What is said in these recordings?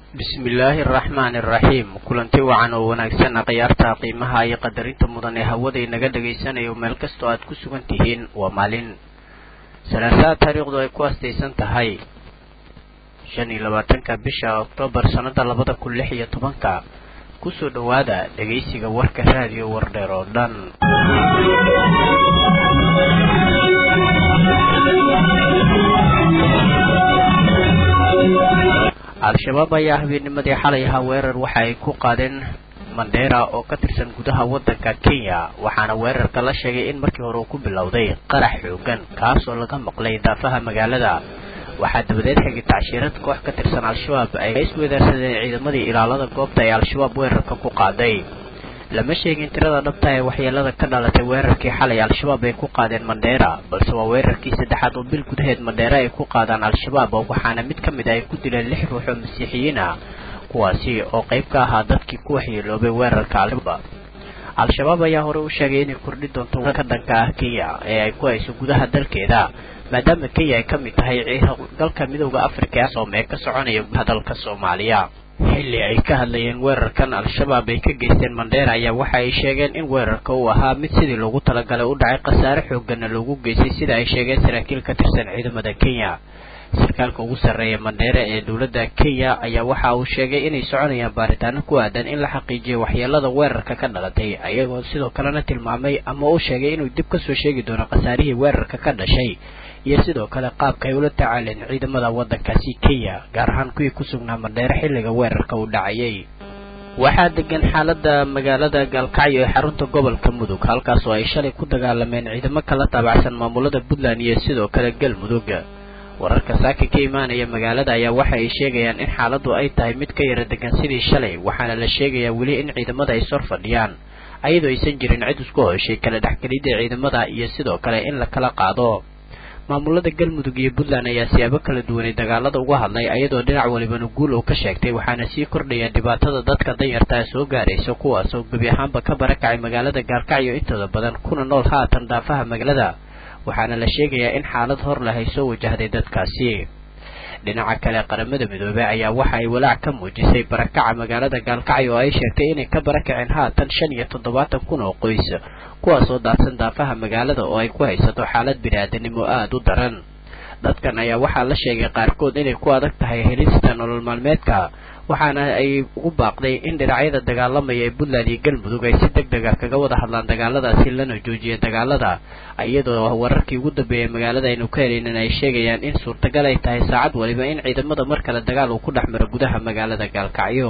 bismillaahi araxmaani araxiim kulanti wacan oo wanaagsan khiyaarta qiimaha iyo qadarinta mudan ee hawada inaga dhagaysanayo meel kastoo aad ku sugan tihiin waa maalin salaasaha taariikhdu ay ku astaysan tahay shan iyo labaatanka bisha oktoobar sannada labada kun lix iyo tobanka kusoo dhowaada dhegaysiga warka raadiyo wardheer oo dhan al-shabaab ayaa habeennimadii xalay ahaa weerar waxa ay ku qaadeen mandheera oo ka tirsan gudaha waddanka kenya waxaana weerarka la sheegay in markii hore uu ku bilowday qarax xoogan kaasoo laga maqlay daafaha magaalada waxaa dabadeed xigay tacshirad koox ka tirsan al-shabaab ay iswedaarsadeen ciidamadii ilaalada goobta ee al-shabaab weerarka ku qaaday lama sheegin tirada dhabta ee waxyeelada ka dhalatay weerarkii xalay al-shabaab ay ku qaadeen mandheera balse waa weerarkii saddexaad oo bil gudaheed mandheera ay ku qaadaan al-shabaab waxaana mid ka mid a ay ku dileen lix ruux oo masiixiyiin ah kuwaasi oo qayb ka ahaa dadkii ku waxyeeloobay weerarka al-shabaab al-shabaab ayaa hore u sheegay inay kordhi doonto ka dhanka ah kenya ee ay ku hayso gudaha dalkeeda maadaama kenya ay ka mid tahay dalka midooda afrika ee soome ka soconaya dalka soomaaliya xilli ay ka hadlayeen weerarkan al-shabaab ay ka geysteen mandheera ayaa waxa ay sheegeen in weerarka uu ahaa mid sidii loogu talagalay u dhacay khasaare xooggana loogu geystay sida ay sheegeen saraakiil ka tirsan ciidamada kenya sarkaalka ugu sarreeya mandheere ee dowladda kenya ayaa waxa uu sheegay inay soconayaan baaritaano ku aadan in la xaqiijiyo waxyeelada weerarka ka dhalatay ayagoo sidoo kalena tilmaamay ama uu sheegay inuu dib kasoo sheegi doono khasaarihii weerarka ka dhashay iyo sidoo kale qaabka ay ula tacaaleen ciidamada waddankaasi kenya gaar ahaan kuwii ku sugnaa mandheere xilliga weerarka uu dhacayay waxaa degan xaalada magaalada gaalkacyo ee xarunta gobolka mudug halkaas oo ay shalay ku dagaalameen ciidamo kala taabacsan maamulada puntland iyo sidoo kale galmudug wararka saaka ka imaanaya magaalada ayaa waxa ay sheegayaan in xaaladdu ay tahay mid ka yara degan sidii shalay waxaana la sheegayaa weli in ciidamada ay sor fadhiyaan ayadoo aysan jirin cid isku hoshay kala dhexgelidda ciidamada iyo sidoo kale in la kala qaado maamulada galmudug iyo puntland ayaa siyaabo kala duwanay dagaalada uga hadlay ayadoo dhinac walibana guul uu ka sheegtay waxaana sii kordhaya dhibaatada dadka danyartaa soo gaaraysa kuwaas oo gebi ahaanba ka barakacay magaalada gaalkacyo intooda badan kuna nool haatan daafaha magaalada waxaana la sheegayaa in xaalad hor leh ay soo wajahday dadkaasi dhinaca kale qaramada midoobey ayaa waxa ay walaac ka muujisay barakaca magaalada gaalkacyo oo ay sheegtay inay ka barakaceen haatan shan iyo toddobaatan kun oo qoys kuwaas oo daadsan daafaha magaalada oo ay ku haysato xaalad bini-aadanimo aada u daran dadkan ayaa waxaa la sheegay qaarkood inay ku adag tahay helista nolol maalmeedka waxaana ay ugu baaqday in dhinacyada dagaalamaya ee puntland iyo galmudug ay si deg dega kaga wada hadlaan dagaaladaasi lana joojiya dagaalada iyadoo wararkii ugu dambeeyay magaalada aynu ka helaynin ay sheegayaan in suurtagal ay tahay saacad waliba in ciidamada mar kale dagaal uu ku dhex maro gudaha magaalada gaalkacyo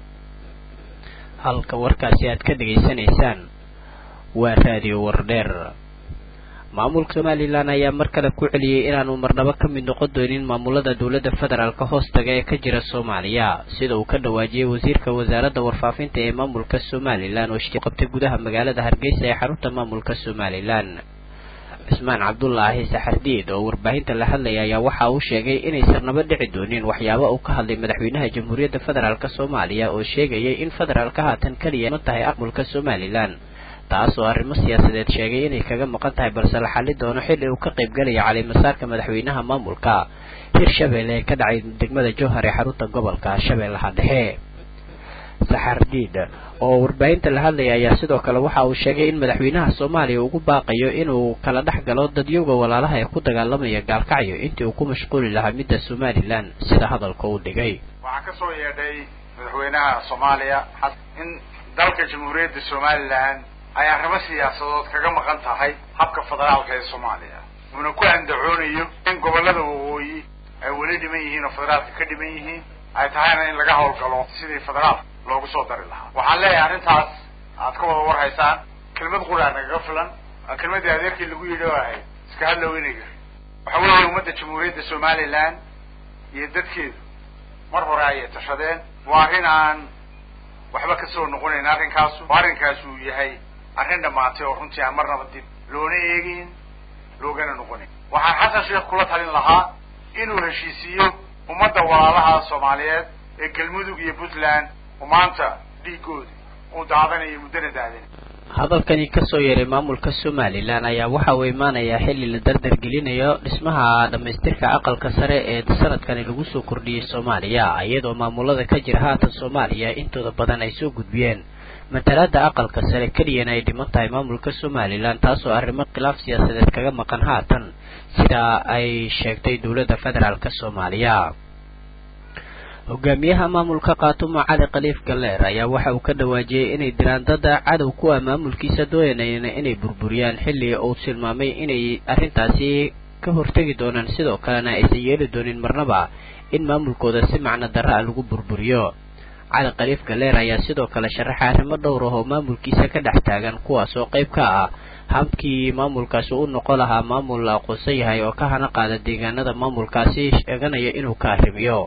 halka warkaasi aad ka dhegaysanaysaan waa raadiyo wardheer maamulka somalilan ayaa mar kale ku celiyey inaanu marnabo ka mid noqon doonin maamulada dowladda federaalk hoostaga ee ka jira soomaaliya sida uu ka dhawaajiyey wasiirka wasaaradda warfaafinta ee maamulka somalilan oo shii qabtay gudaha magaalada hargeysa ee xarunta maamulka somalilan cismaan cabdulaahi saxardiid oo warbaahinta la hadlaya ayaa waxa uu sheegay inaysan naba dhici doonin waxyaaba uu ka hadlay madaxweynaha jamhuuriyadda federaalk soomaaliya oo sheegayay in federaalka haatan keliya ma tahay maamulka somalilan taas oo arrimo siyaasadeed sheegay inay kaga maqan tahay balse la xali doono xilli uu ka qaybgalaya calimasaarka madaxweynaha maamulka hirshabelle ee ka dhacay degmada jowhar ee xarunta gobolka shabeellaha dhexe saxardiid oo warbaahinta la hadlaya ayaa sidoo kale waxa uu sheegay in madaxweynaha soomaaliya ugu baaqayo inuu kala dhex galo dadyowga walaalaha ee ku dagaalamaya gaalkacyo intii uu ku mashquuli lahaa midda somalilan sida hadalka uu dhigay waxaa ka soo yeedhay madaxweynaha soomaaliya in dalka jamhuuriyadda somalilan ay arrimo siyaasadood kaga maqan tahay habka federaalka ee soomaaliya uuna ku andacoonayo in gobollada waqooyi ay weli dhiman yihiin oo federaalka ka dhiman yihiin ay tahayna in laga howlgalo sidii federaalka loogu soo dari lahaa waxaan leeyahay arrintaas aad ka wada warhaysaan kelmad quraa nagaga filan waa kelmaddii adeerkii lagu yidhi oo ahayd iska hadlow inayga waxa weeye ummadda jamhuuriyadda somalilan iyo dadkeedu mar hore ayay tashadeen waa arrin aan waxba ka soo noqonayn arrinkaasu arrinkaas uu yahay arrin dhammaatay oo runtii aan marnaba dib loona eegayn loogana noqonayn waxaan xasan sheekh kula talin lahaa inuu heshiisiiyo ummadda walaalaha soomaaliyeed ee galmudug iyo puntland oo maanta dhiigooda uu daadanayo muddana daadan hadalkani kasoo yeeray maamulka somalilan ayaa waxa uu imaanayaa xilli la dardar gelinayo dhismaha dhammaystirka aqalka sare ee sanadkani lagu soo kordhiyey soomaaliya iyadoo maamulada ka jira haatan soomaaliya intooda badan ay soo gudbiyeen matalaada aqalka sare keliyana ay dhiman tahay maamulka somalilan taasoo arrimo khilaaf siyaasadeed kaga maqan haatan sida ay sheegtay dowladda federaalk soomaaliya hogaamiyaha maamulka kaatumo cali khaliif galleer ayaa waxa uu ka dhawaajiyey inay diraan dada cadow ku ah maamulkiisa doonayna inay burburiyaan xilli uu tilmaamay inay arrintaasi ka hortegi doonaan sidoo kalena aysan yeeli doonin marnaba in maamulkooda si macno darra a lagu burburiyo cali khaliif galleer ayaa sidoo kale sharaxay arrimo dhowr ah oo maamulkiisa ka dhex taagan kuwaas oo qayb ka ah habkii maamulkaasi u noqon lahaa maamul la aqoonsan yahay oo ka hana qaada deegaanada maamulkaasi sheeganaya inuu ka arrimiyo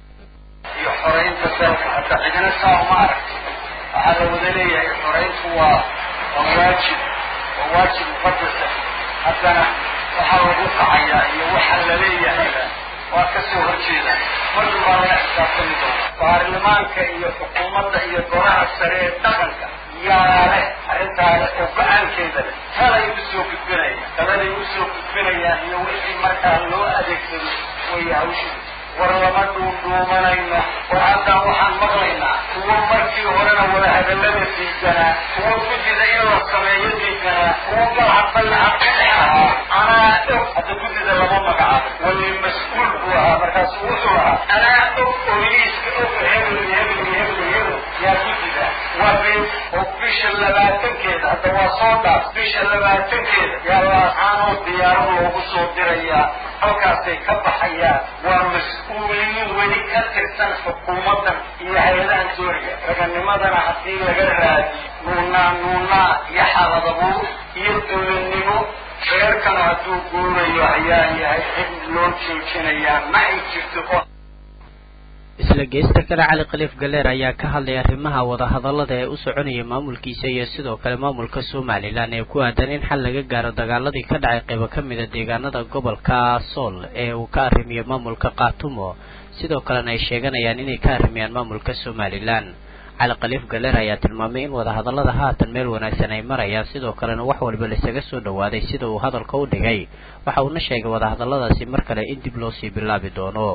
iyo xoraynta dalka hadda cidina saa uma aragti waxaa la wada leeyahay xorayntu waa waa waajib waa waajib muqadasa haddana waxaa lagu kacayaa iyo waxa la leeyahayba waa kasoo horjeeda markii baa laga xisaabtami doona baarlamaanka iyo xukuumadda iyo golaha sare ee dhaqanka yaa leh arrintaale oo go-aankeeda leh talay usoo gudbinaya taladay usoo gudbinayaan iyo wixii markaa loo adeegsado way hawshii war lama dhuundhuumanayno war haddaan waxaan maqlaynaa kuwo markii horena wada hadallada diidanaa kuwo guddida in la sameeyo diidanaa kuwo galcadbaycad ka dhex ahaa anaa og hadda guddida lama magacaabo wali mas-uul buu ahaa markaasu wuxuu ahaa anaa og oyliiska og hebel hebel hebel hebel yaa guddida waa been oo bisha labaatankeeda hadda waa soo dhaaf bisha labaatankeeda yaa laacaanoo diyaaro loogu soo dirayaa halkaasay ka baxayaan waa mas-uuliyiin weli ka tirsan xukuumaddan iyo hay-adahan dooriga raganimadana haddii laga raadiyo nuunaa nuunaa iyo xaaladabuur iyo dowladnimo reerkana hadduu guurayo ayaa yahay cid loo joojinayaa ma ay jirto oo isla geesta kale cali khaliif galleer ayaa ka hadlay arrimaha wadahadallada ee u soconaya maamulkiisa iyo sidoo kale maamulka somalilan ee ku aadan in xal laga gaaro dagaaladii ka dhacay qaybo ka mida deegaanada gobolka sool ee uu ka arrimiyo maamulka kaatumo sidoo kalena ay sheeganayaan inay ka arrimiyaan maamulka somalilan cali khaliif galleer ayaa tilmaamay in wadahadallada haatan meel wanaagsan ay marayaan sidoo kalena wax walba laisaga soo dhawaaday sida uu hadalka u dhigay waxa uuna sheegay wadahadalladaasi mar kale in dib loo sii bilaabi doono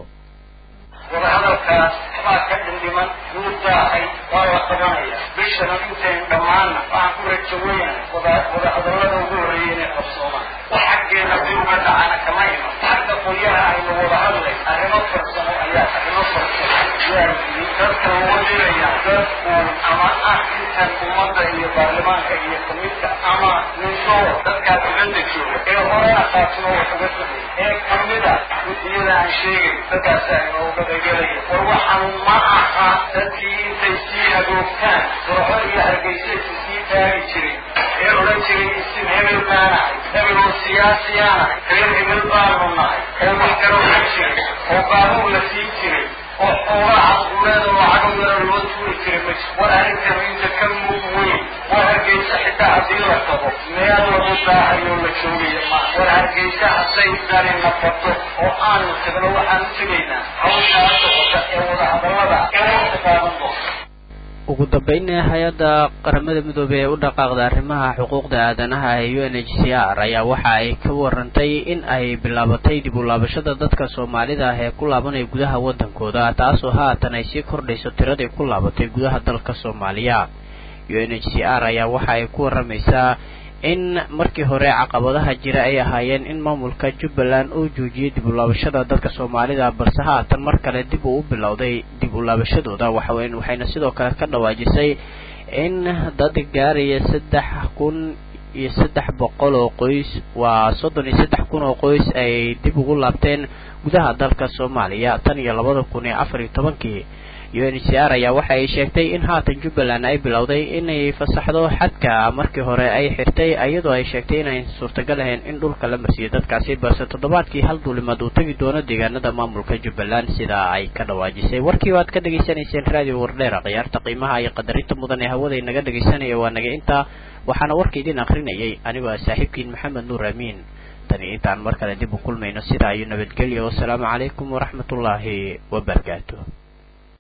wadahadalkaas baa ka dhindhiman wuu daahay waa la qabanaya bishana intayn dhammaanna waxaan ku rajo weyna wada wadahadallada ugu horreeyay inay qabsoomaan wax xaggeena si uga dhacana kama iman xagga qoyaha aynu wada hadlay arrimo farsamo ayaa arrimo farsamo yaa yimi dadka loo diraya dadku ama ah intan ummadda iyo baarlamaanka iyo kamidka ama ninsoo dadkaa dibadda jooga ee horena qaatimo wax uga tagay ee kamida guddiyada aan sheegay dadkaasa inooga dhegelaya war waxaan ma aha dadkii intay sii hagoogtaan dooxo iyo hargeysaysi sii taagi jiray ee odhan jiray isin hebel baanahay hebel oo siyaasiyaanahay reer hebel baanu nahay oo wax kala ohan jiray oo baabuur la siin jiray oo xoolaha guuleeda lacago yaro loo tuuri jiray ma jir war arrintan inta ka mug weyn war hargeysa xitaa haddii la tago meel lagu daahayoo la joogaya ma war hargeysa hadday dani nafato oo aanu tagno waxaan u tegaynaa hawshaa socota ee wadahadallada ee waqti qaadan doonta ugu dambeynna hay-adda qaramada midoobey ee u dhaqaaqda arrimaha xuquuqda aadanaha ee u n h c r ayaa waxa ay ka warantay in ay bilaabatay dib u laabashada dadka soomaalida ah ee ku laabanaya gudaha waddankooda taasoo haatan ay sii kordhayso tiradii ku laabatay gudaha dalka soomaaliya u n h c r ayaa waxa ay ku waramaysaa in markii hore caqabadaha jira ay ahaayeen in maamulka jubbaland uu joojiyey dib u laabashada dadka soomaalida balse haatan mar kale dib uu u bilowday dib u laabashadooda waxaweyn waxayna sidoo kale ka dhawaajisay in dad gaaraya saddex kun iyo saddex boqol oo qoys waa soddon iyo saddex kun oo qoys ay dib ugu laabteen gudaha dalka soomaaliya tan iyo labada kun iyo afar iyo tobankii u n h c r ayaa waxa ay sheegtay in haatan jubbaland ay bilowday inay fasaxdo xadka markii hore ay xirtay iyadoo ay sheegtay inayn suurtagal ahayn in dhulka la marsiiyo dadkaasi balse toddobaadkii hal duulimaad uu tegi doono deegaanada maamulka jubbaland sidaa ay ka dhawaajisay warkii waad ka dhegaysanayseen raadiyo wardheera khiyaarta qiimaha iyo qadarinta mudan ee hawada inaga dhegaysanaya waa naga intaa waxaana warka idin akrinayay anigoo ah saaxiibkiin maxamed nuur amiin tani intaan mar kale dib u kulmayno sidaa iyo nabadgelyo wasalaamu calaykum waraxmatullaahi wabarakaatu